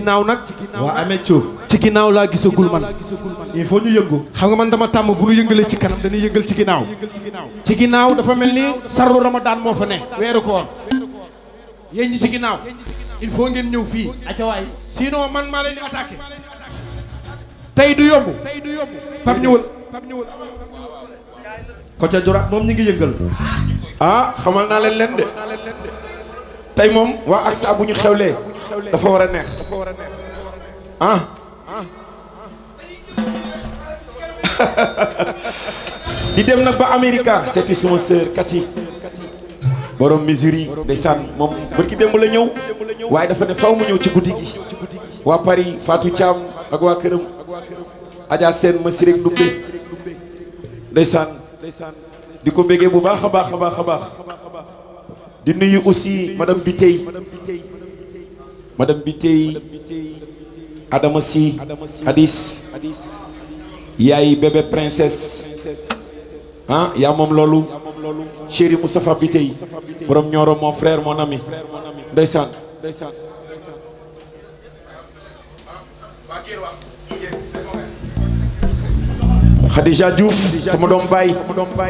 ginnaaw nag waa amee Thioub ci ginnaaw laa gisagul man il faut ñu yëngu xam nga man dama tàmm bu ñu yëngalee ci kanam dañuy yëngal ci ginnaaw ci ginnaaw dafa mel ni sarru ramadan moo fa ne weeru koor yéen ñi ci ginnaaw il faut ngeen ñëw fii acawaay sinon man maa leen di attaqué tey du yomb pap ñëwal pap ñëwal côté droite moom ñi ngi yëngal ah xamal naa leen leen de tey moom waa AXA bu ñu xewlee dafa war a neex ah di dem nag ba Amerika seeti suma sœur Kati borom Missouri ndeysaan moom bërki démb la ñëw waaye dafa ne faw mu ñëw ci guddi gi waa Paris Fatou Thiam ak waa këram Adja Sène ma sirek Ndumbe ndeysaan di ko béggee bu baax a baax a baax a baax di nuyu aussi madame Bitey madame Bitey Adama Sy Hadis yaay bébé princesse ah yaa moom loolu chéri Moustapha Bitey borom ñooro mon frère mon ami ndeysaan Khadija Diouf sama doom baay sama doom baay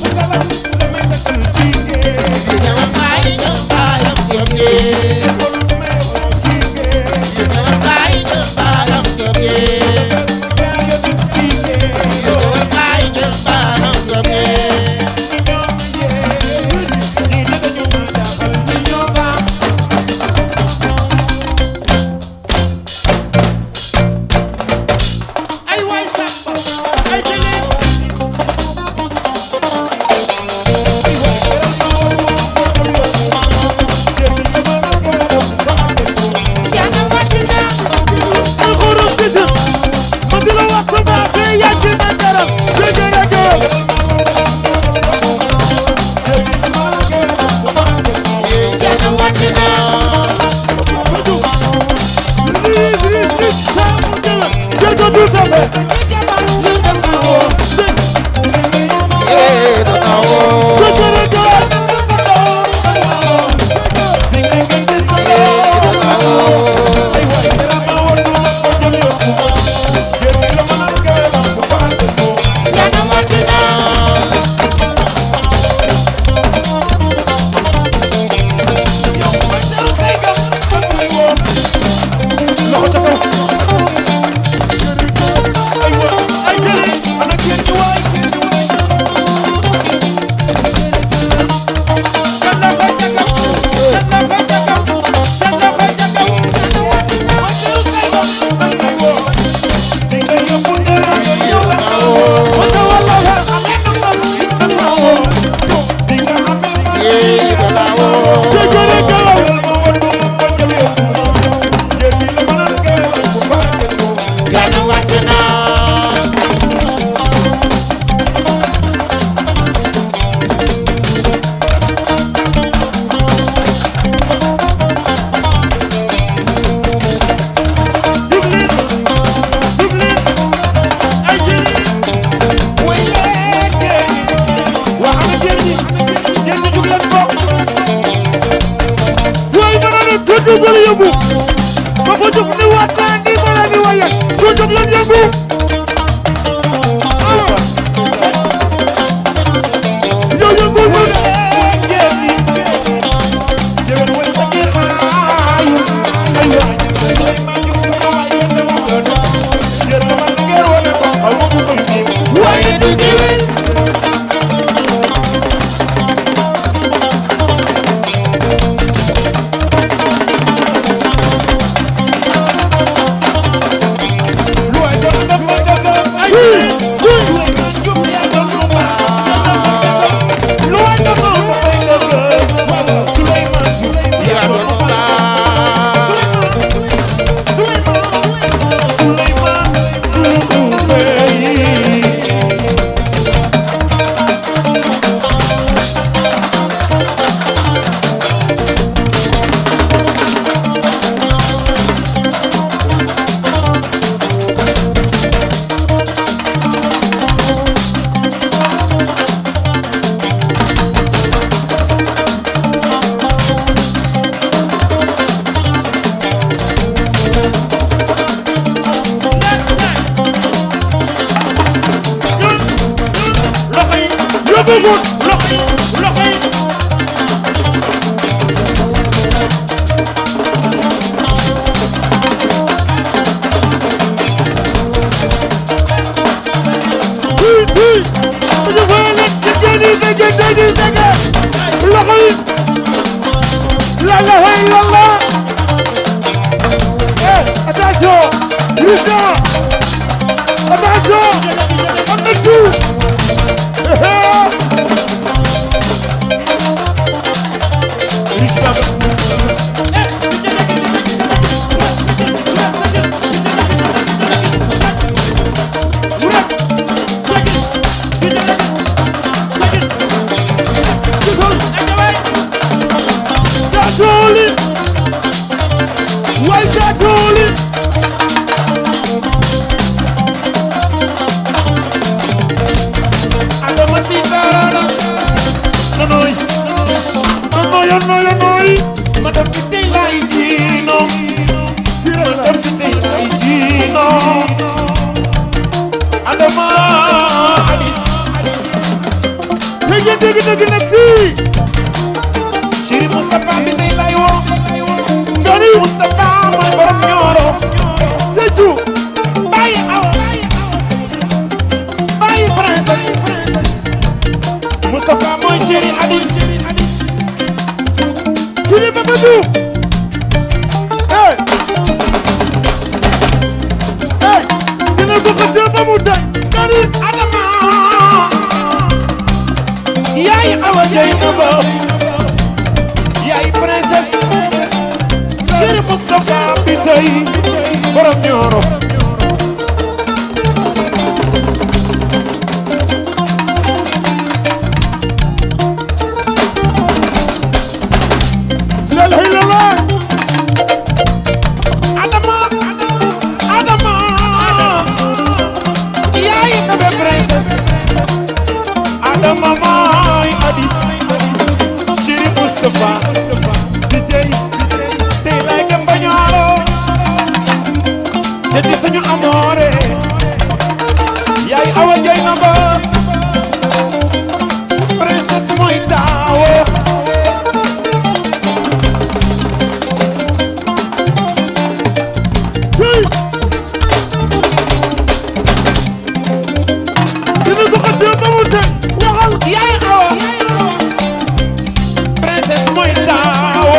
Yeah. ilaha illallah eh attention Christian attention am na tout Tatuli way Tatuli Adama si karana nonoy Anoy anoy anoy madam bi tey lay jiino madam bi tey lay jiino Adama Alis Dégg dégg dégg na fii Chéri Moustapha bi tey lay woo Ngani Moustapha mooy borom ñooro Seju bàyyi aw bàyyi princesse Moustapha mooy chéri Alis Kili Mamadou Eh Eh dina ko xëccee ba mu tey Ngani Adama yaay awa jëy aba yaay princesse chéri Moustapha bi tey borom ñooro La ilaha illallah Adama Adama yaay bébé princesse Adama mooy Alis chéri Moustapha bi tey tey lay dem ba ñaaro seeti suñu amoore yaay awa jëy na ba princesse mooy taawo Hey dina ko xëccee ba mu tey waxal yaay awa princesse mooy taawo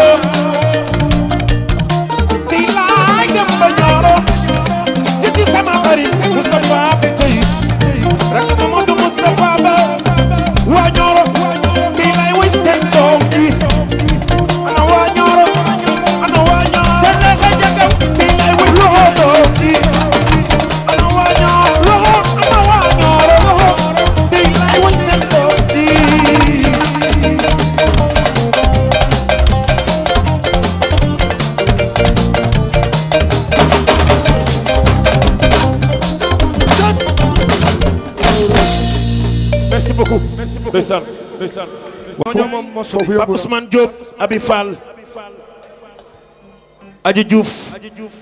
tey laay dem ba ñooro siti sama xarit Moustapha bi tey rakk Mamadou Moustapha ba waa ñooro tey laay woy seen doom ji ana waa ñooro ana waa ñooro Seen na nga jagaw tey laay woy seen doom ji ana waa ñooro ana waa ñooro tey laay woy seen doom ji merci beaucoup merci beaucoup ndeysaan ndeysaan ñoo moom moo foofu Pape yóbbu Ousmane Diop Abi Fall Aji Diouf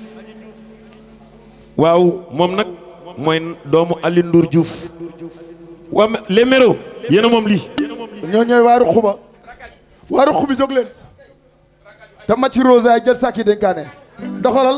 waaw moom nag mooy doomu Alioune Ndour Diouf waa mais les méros yéen a moom lii ñoo ñooy waaru xuba waaru xubi jóg leen te ma ci rosa jël sàkki dénkaane doxalal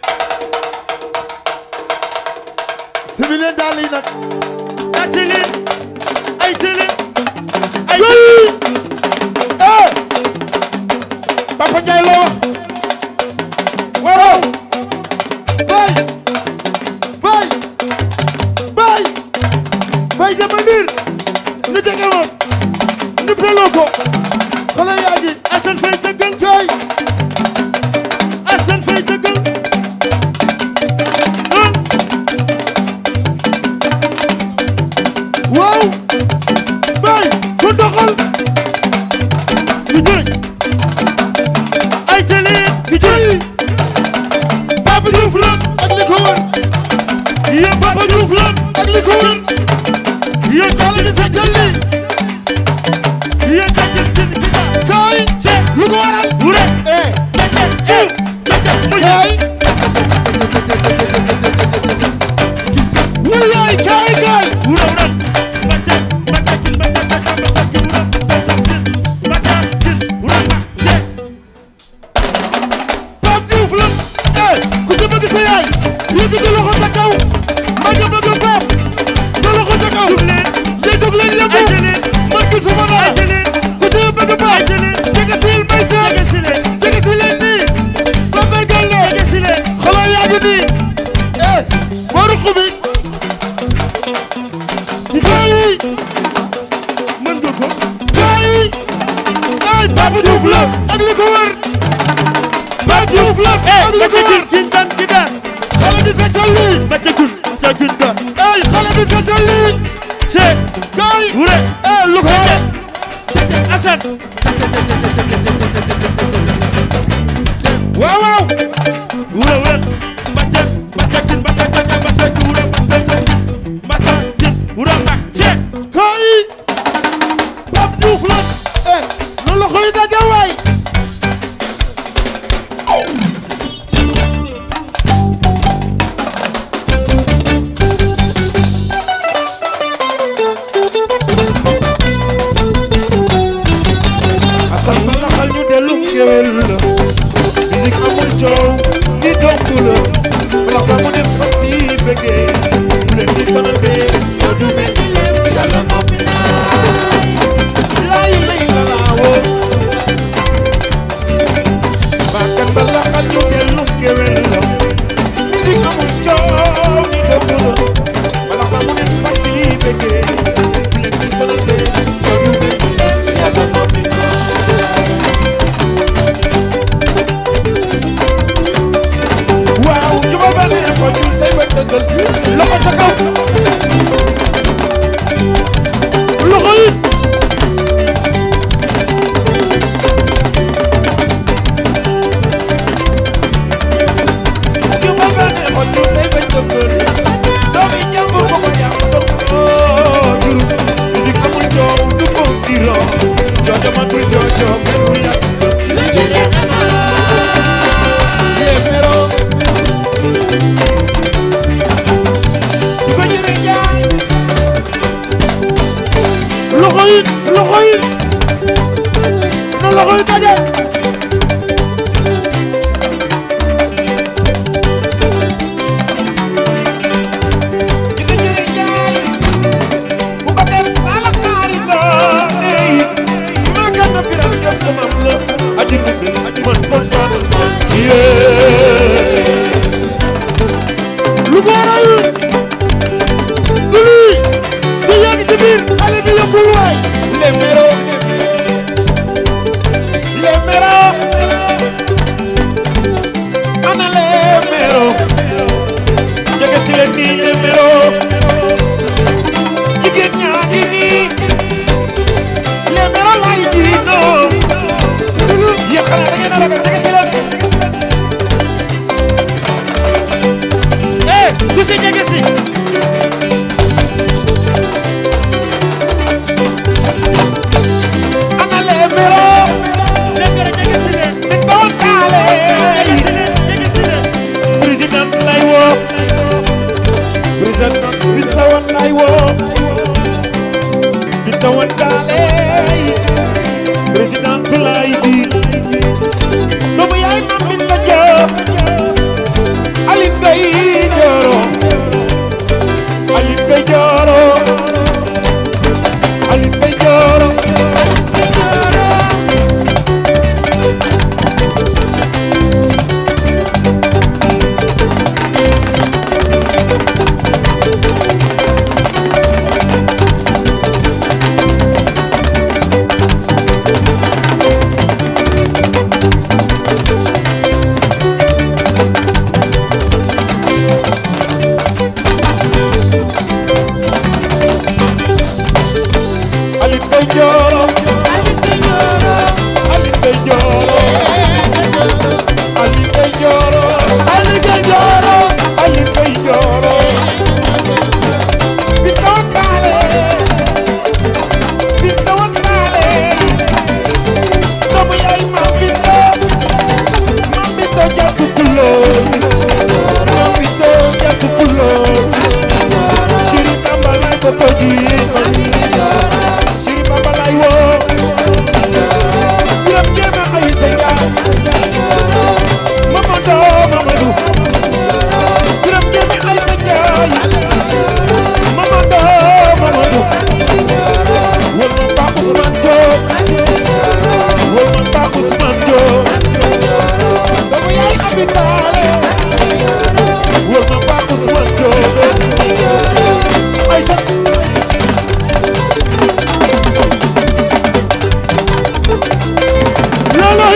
sibi leen daal yi nag ci leen ay ci leen ay eh Papa Ndiaye loo wax waaw bay bay bay bay dama liir ñu dege woon ñu peloo ko xale yaa ngi Assane Faye dëggal jooy Assane Faye dëggal waaw bay ku doxal di jëy ay ci leen di jëy Papa Diouf la ak li ko wër yéen Papa Diouf la ak li ko wër yéen xale bi feccal li yéen kàcce ci kaay lu ko waral wure eh ci kaay wuyaay kaay kaay wure wure bàcce bàcce ci bàcce bàcce bàcce wure bàcce ci bàcce ci wure Pape Diouf la ak li ko wër Pape Diouf la ak li ko wër kin tan ki das xale bi feccal lii Mbacké Gun Mbacké Gun das ay xale bi feccal lii ce kay wure eh lu ko wër Assane waaw waaw wure wure Mbacké Mbacké Gun Mbacké Gun Mbacké Gun wure Mbacké Mbacké Gun wure Mbacké kay Pape Diouf la eh loolu la koy daje waay Assane ba naxal ñu dellu ngéwél la musique amul coow di dokk la bala ba mu def fas yi bëggee bu leen di sonal bee yow du mel ni leen yàlla noppi na laay lay la laa woo baakat ba naxal ñu dellu ngéwél la musique amul coow di dokk la bala ba mu def fas yi bëggee bu leen di sonal bee yow du mel ni leen yàlla noppi na waaw jubal ba ne ko ñu say ba dëggal loxo ca kaw loxo yi jubal ba ne ko ñu say ba dëggal doomi jàmbur ko ko yàq doo juru musique amul coow du concurrence joojo matul joojo kenn du yàq les méros di ko jëre jaay loxo yi loxo yi na loxo yi daje di ko jëre jaay bu bakar sala xaari ko ey maa gën a biram job sama la aji dubbe aji man kon faatu ci yee lu ko waral du lii du yegg ci biir xale bi yëppul waay les méros les méros ana les méros jege si leen nii les méros jigéen ñaa ngi nii les méros lay jiinoo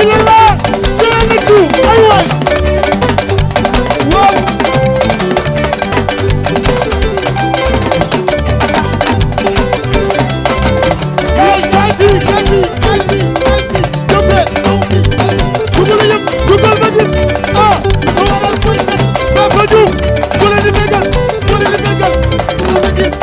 illallah jëlee na tu ay waay waaw kay kay fii kay fii kay fii kay fii jóg leen dugal a yëg dugal ma gis ah ma waral koy kat ba ba juum ku leen di bégal ku leen di bégal dugal ma gis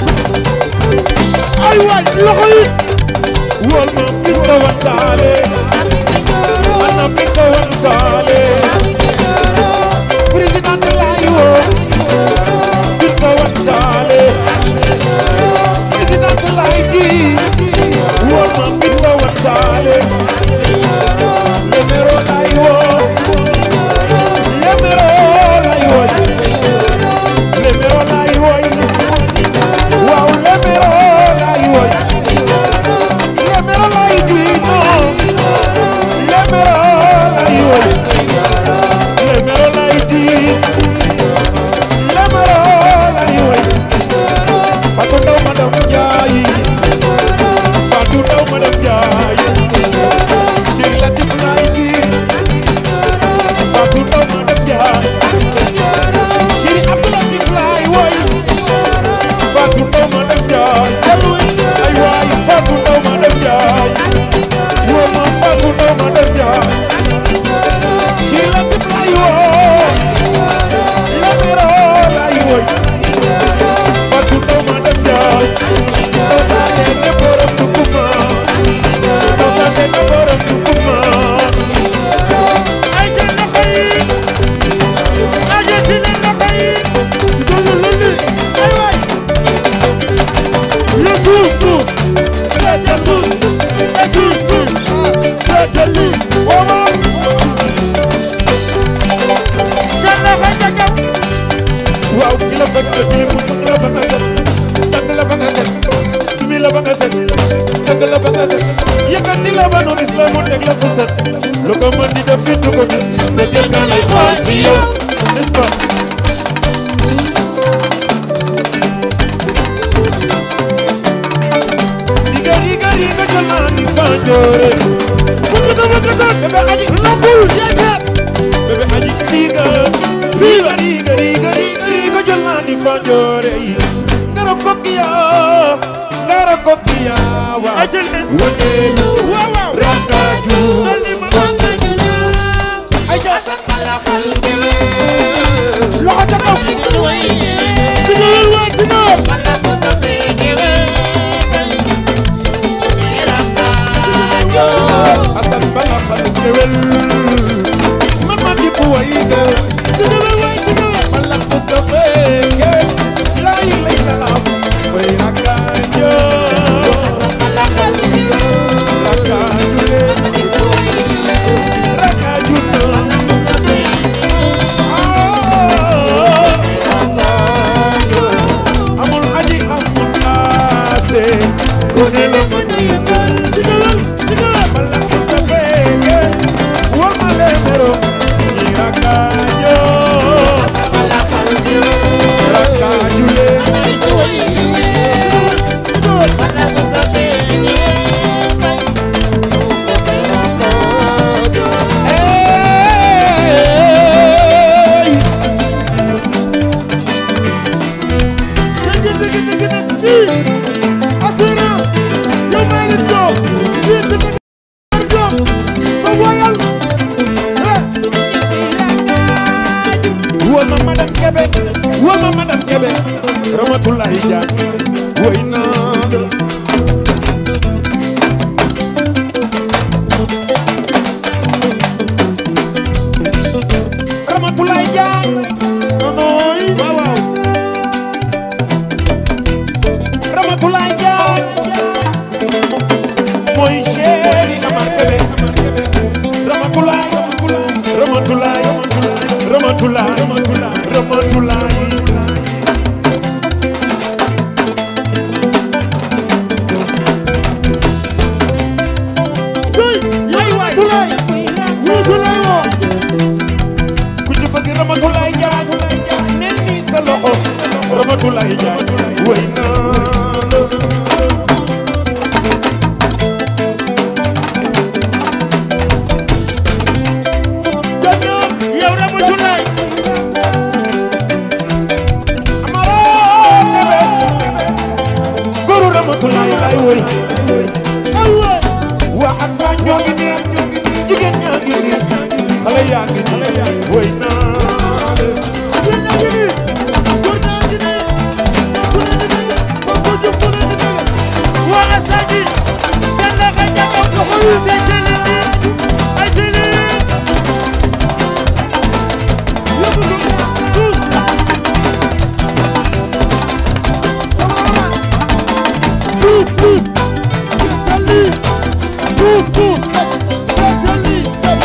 ay waay loxo yi wol ma binta wantaale ana binta wantaale président laay woo binta wantaale président laay ji wol ma binta wantaale lemero laay woo lemero laay woo lemero laay woo waaw lemero laay woo lemero laay ji non lemero laay woo lemero laay ji lemero laay woo Fatou Ndaw madame Ndiaye Fatou Ndaw madame Ndiaye Chéri Latif laay ji Fatou Ndaw madame Ndiaye Chéri Abdou Latif laay woy Fatou Ndaw madame Ndiaye ay waay Fatou Ndaw madame Ndiaye woo ma Fatou Ndaw madame Ndiaye Chéri Latif laay woo Lemero laay woy Fatou Ndaw madame Ndiaye doo saane ne borom duguma doo saane ne borom duguma ay jël loxo yi ay jël ci leen loxo yi dugal lu ni ay waay yu suuf suuf fete suuf e suuf suuf fete lii wooma seen loxo ca kaw waaw ki la fekk ci li mu sang la ba nga set sang la ba nga set sumi la ba nga set sang la ba nga set yëkkati la ba nu gis la mu teg la fa set lu ko mën di def fi du ko gis te gën nga lay xaar ci yow n'est-ce pas siga riga riga jël naa ni fanjoore bëgg na bëgg na bébé aji lambul yeekat bébé aji siga riga riga riga riga riga jël naa ni fanjoore yi ngara kokkiya ngara kokkiya wa ay jël leen wëndeelu waaw waaw rakkaaju dolli ma Aïcha loxo ca kaw dugalal waa ci noor asan bala xale gewel man ma di ko way ge dugalal waa ci noor mala ko sa feke lay lay la fay rakkaaju rakkaaju le rakkaaju na amul aji amul ase ko ne la ma dugalal dugalal mala ko sa feke war ma le mero ni rakkaaju rakkaaju le Hey! dëgg dëgg dëgg nag fii assurance yow maa ngi toog fii ci dëgg toog ba woyal Woo ma madame Kébé woo ma madame Kébé Ramatoulaye Diagne woy naa la Ramatoulaye Diagne nooy waaw waaw Ramatoulaye Diagne mooy chéri Amar Kébé Ramatoulaye Ramatoulaye Ramatoulaye Ramatoulaye Tuy yaay waay Tulay wii Tulay woo ku ci bëgg Ramatoulaye Diagne nel ni sa loxo Ramatoulaye Diagne woy naa la ñoo ngi nii jigéen ñaa ngi nii xale yaa ngi nii woy naa leen waa Asadi seen loxo njaboot ko xool te jëli ay jëli yóbbu ko suus suuf suuf jëli suuf suuf jëli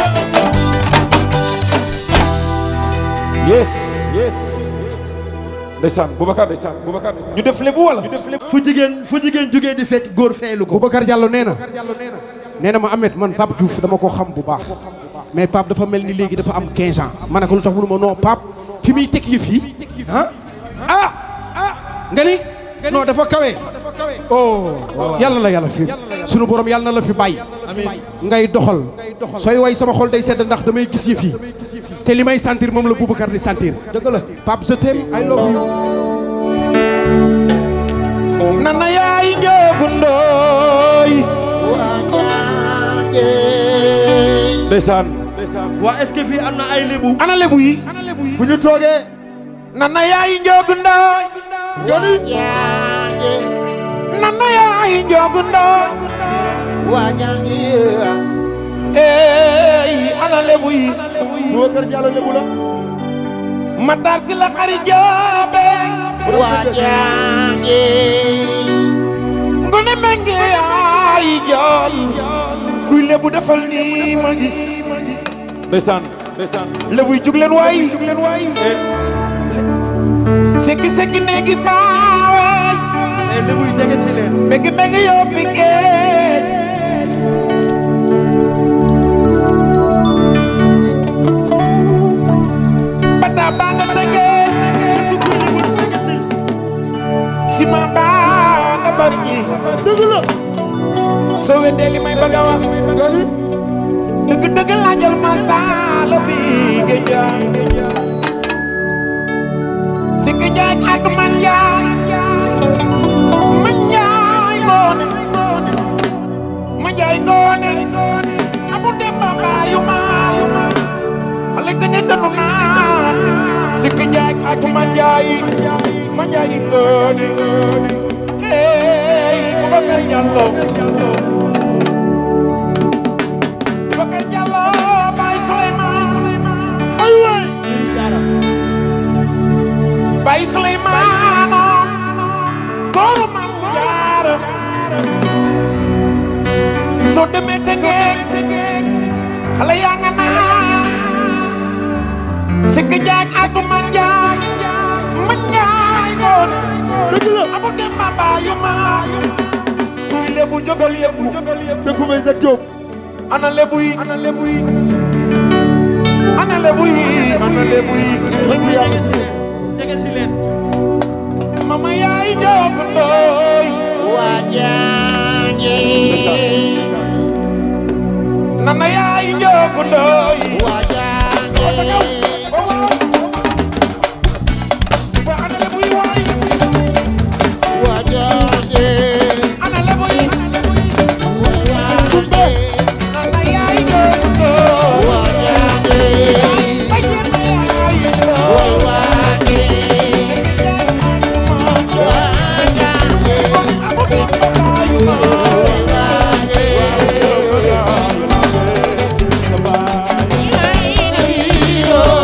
yes yes ndeysaan Boubacar ndeysaan Boubacar ñu def lébu wala fu jigéen fu jigéen jugee di fecc góor feelu ko Boubacar Diallo nee na nee na ma Ahmed man Pape Diouf dama ko xam bu baax mais Pape dafa mel ni léegi dafa am 15 ans ma ne ko lu tax mënu ma non Pape fi muy teg yëf yi ah ah ah nga ni non dafa kawe oh yàlla la yàlla fi sunu borom yàlla na la fi bàyyi ngay doxal sooy way sama xol day sedd ndax damay gis yëf yi te li may sentir moom la Boubacar di sentir dëgg la Pape je t'aime I love you nana yaay njoogu ndooy ndeysaan waa est-ce que fii am na ay lébu ana lebu yi fu ñu toogee nana yaay njoogu ndooy nana yaay njoogu ndooy ey ana lebu yi Boubacar Diallo lébu la matar si la xari joobe ngone menge yaay jool kuy lebu defal nii ma gis ndeysaan ndeysaan lebu yi jug leen waay jug leen waay sekki sekki neegi faawaay ay lébu yi jege si leen mengi mengi yoo fi géej bata baa nga tëngee sima baa nga bari ñi dëgg la soo weddee li may bëgg a wax dëgg dëgg laajal ma saalo bi nga jaay si nga jaay ak man jaay man jaay ngoone ma jaay ngoone amu dem ba baayu ma xale te nga gënu naan si nga jaay ak man jaay ma jaay ngoone ey Boubacar Diallo Boubacar Diallo Baye Souleymane ay waay Baye Souleymane góoru Maam Jaara soo demee Tëngéej xale yaa nga naan sikk jaaj ak man jaaj man jaay ngoon amu dem ma baayu ma kuy lebu jógal yëbu dëkku may sa Jóob ana lebu yi ana lebu yi ana lebu yi ana lebu yi jege si leen jege si leen mama yaay jóg ndooy nana yaay jóg ndooy wata kaw ba waaw ba ana lebu yi waay ana lebu yi nana yaay jóg ndooy ay jéem yaay ndooy Hero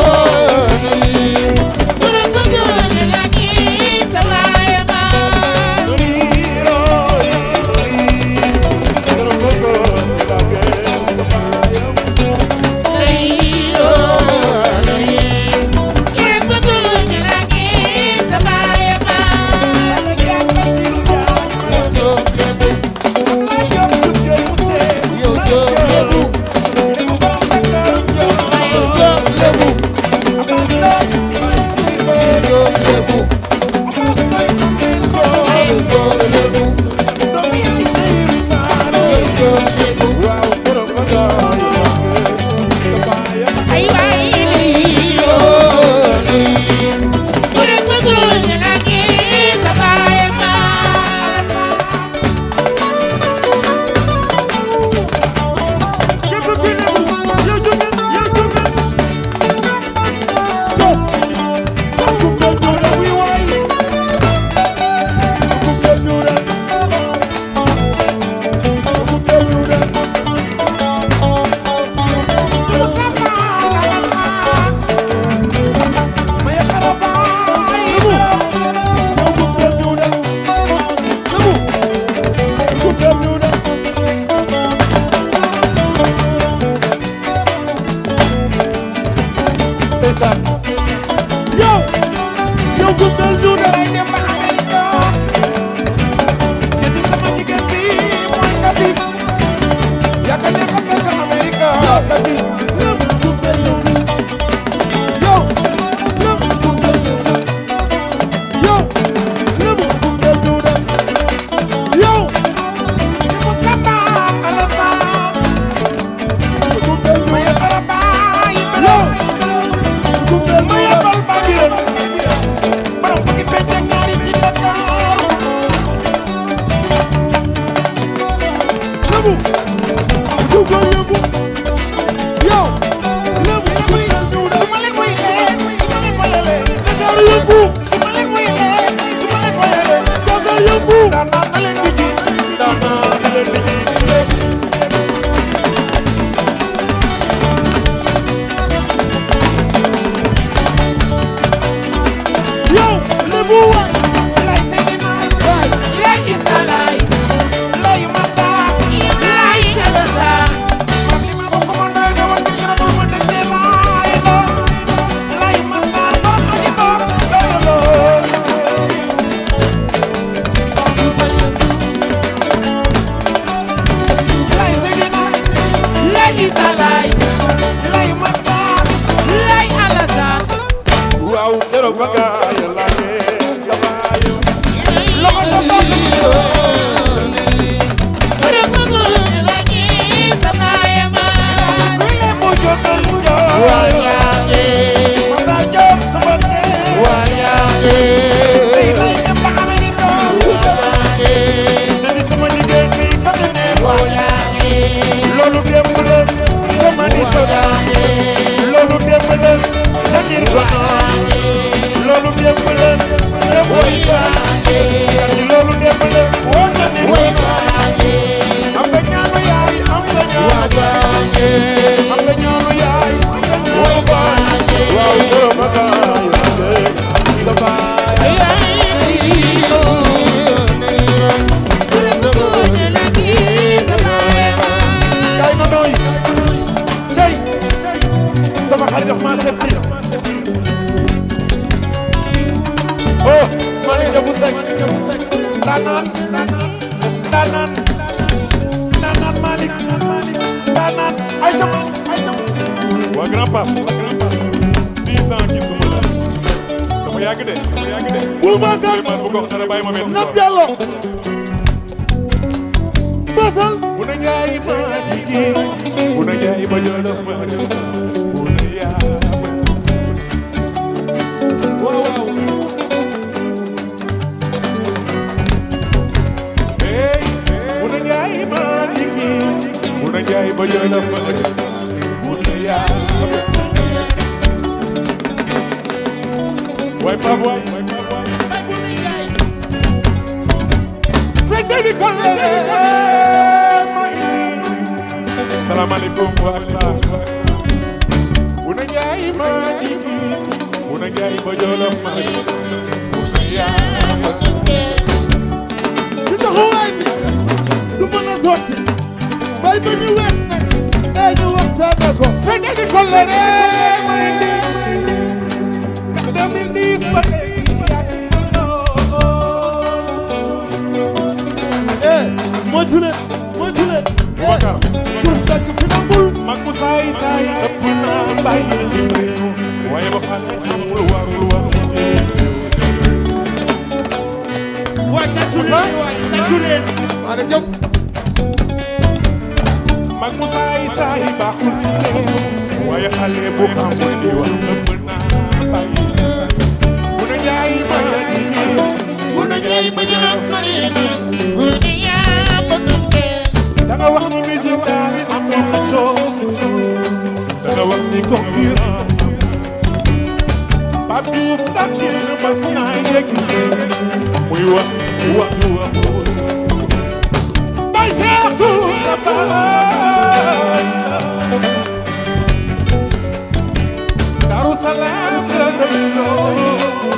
ndeysaan yow yow gungal ñu ne lay dem ba Amerika seeti sama jigéen bi mooy kati yàgg ne ko fekk Amerika kati lépp gungal yow yow lépp gungal yow yow lépp gungal ñu ne yow si mu samba alata gungal ñu ma yebal baay yow melo gungal ma ñu yebal baabiram borom fukki pecc ak ñaari ci Dakar lépp gungal yëngu yow lépp gungal ñu ne su ma leen woyalee su ma leen woyalee Dakar yëngu su ma leen woyalee su ma leen woyalee Dakar yëngu daan naa na leen di ji daan naa na leen di ji yow lépp waay lay Seydina lay Issa lay lay Mata lay Jalasa man li ma bokk ma doy na woon ñu ne ma dëkkee lay la lay Mata borom aji borom doyaloo lay Seydina lay Issa lay lay Mata lay Alassane waaw keroog ba gaa yàlla ne sama yow loxo sa bopp kuy leen moo jógal jooy ma daa jóg sama kee tey lay dem ba Amerika seeti sama jigéen bi côté neex loolu démb la ca Madison loolu démb la ca Nirvana loolu démb la ca Moïse kasi loolu démb la woo ca Nirvana am nga ñaanu yaay am nga ñaanu am nga ñaanu yaay am nga ñaanu baay waaw borom a baay sa baay kaay ma nooy cey sama xarit daf maa seet si oh Malick Diabou Seck daanaan daanaan daanaan Malick daanaan ayca Malick ayca Malick waa grand pape grand pape dix ans gisuma la dama yàgg de dama yàgg de bul ma gën Souleymane bu ko xare bàyyi ma metti Nab ko Diallo basal bu na njaay ma jigéen bu na njaay ma jolof ma dem bu na yaa waaw waaw hey bu na njaay ma jigéen bu na njaay ma jolof ma dem bu na yaa waay Pape waay waay Pape waay fekkee di ko ma indi salaamaaleykum waa Sarr bu na njaay ma jigi bu na njaay ma jolof ma bu na yaa ci taxawaay bi du mën a sotti bay ba ñu wet nag ee ñu waxtaane ko fekkee di ko ma indi ndax 2010 ba léegi yàgg na lool ee moytu leen moytu leen Boubacar pour dagg fi nangul mag mu saay saay ëpp naa bàyyi ci réew waaye ba xale xamul warul wax ci waay tàccu leen waay tàccu leen maa ne jëm mag mu saay saay baaxul ci réew waaye xale bu xamul di wax ëpp naa bàyyi bu na jaay ma jigéen bu na jaay ma jëlaat da nga wax ni musique daal amul xëccoo da nga wax ni concurrence Pape Diouf ndax kenn mas naa yegg muy wax wax ju waxul bay Cheikh Tour sa baay Darou Salaam la doyloo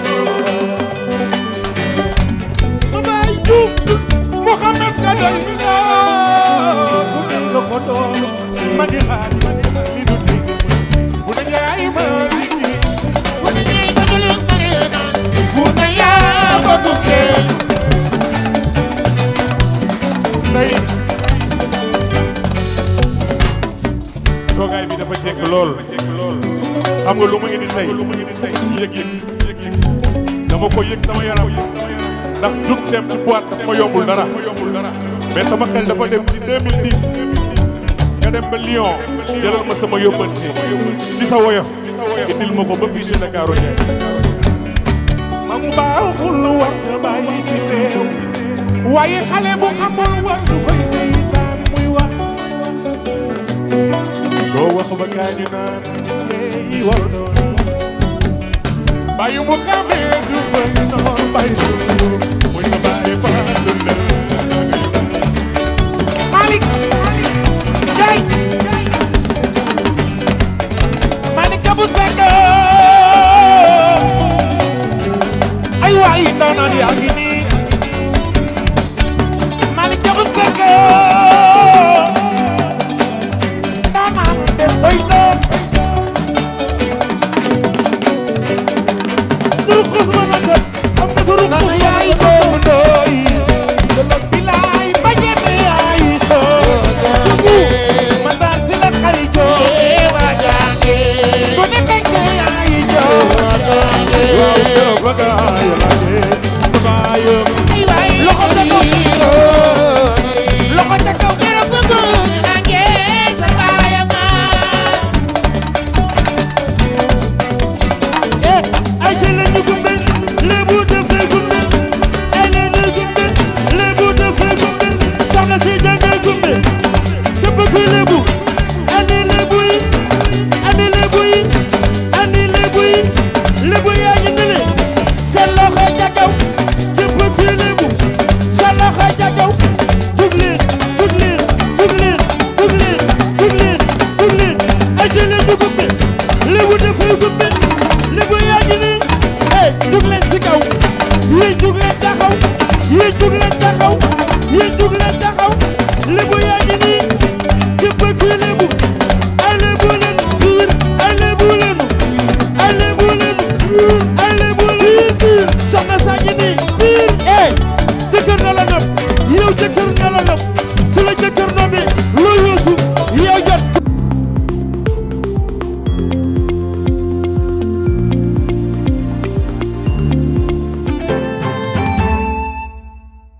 ma bay Diouf Mouhamed ka doyloo tuddee nga ko doom ma ngi xaar li du tey bu ne jaay ma liggéey dafa jekk lool xam nga lu ma indi tey yëg-yëg dama ko yëg sama yaram ndax jug dem ci boîte daf ma yombul dara mais sama xel dafa dem ci 2010 nga dem ba Lyon jëlal ma sama yóbbante ci sa woyof indil ma ko ba fii ci Dakar Ndiaye mag baaxul war nga bàyyi ci teew waaye xale bu xamul war du koy seytaan muy wax doo wax ba gaañu naan léegi war doon bàyyi mu xamee ju fa noon bàyyi su muy sa bàyyi ba dundal Malick Ndiaye Malick Kabou Seck ay waay ndaanaan yaa ngi nii Malick Kabou Seck ndaanaan des koy doon nana yaay doomu ndooy bilaay ba ñeme yaay soo ma daan si la xari joo gone bekke yaay joo waaw joo bëgg ayo laage sama ayo loxo ca kaw loxo ca kaw ay ci lañu gumbe lébu dafay gumbe ay leena gumbe lébu dafay gumbe soxna si danga gumbe képp kuy lébu ani lébu yi ani lébu yi ani lébu yi lébu yaa ngi nele seen loxo ca kaw képp kuy lébu sa loxo ca kaw jug leen jug leen jug leen jug leen jug leen jug leen ay ci lañu gumbe lébu dafay gumbe lébu yaa ngi nii hey jug leen ci kaw yéen jug leen taxaw yéen jug leen taxaw yéen jug leen taxaw lébu yaa ngi nii képp kuy lébu ay lébu leen jiir ay lébu leen ay lébu leen ay lébu leen soxna saa ngi nii biir eh jëkkër na la nopp yow jëkkër na la nopp su la jëkkër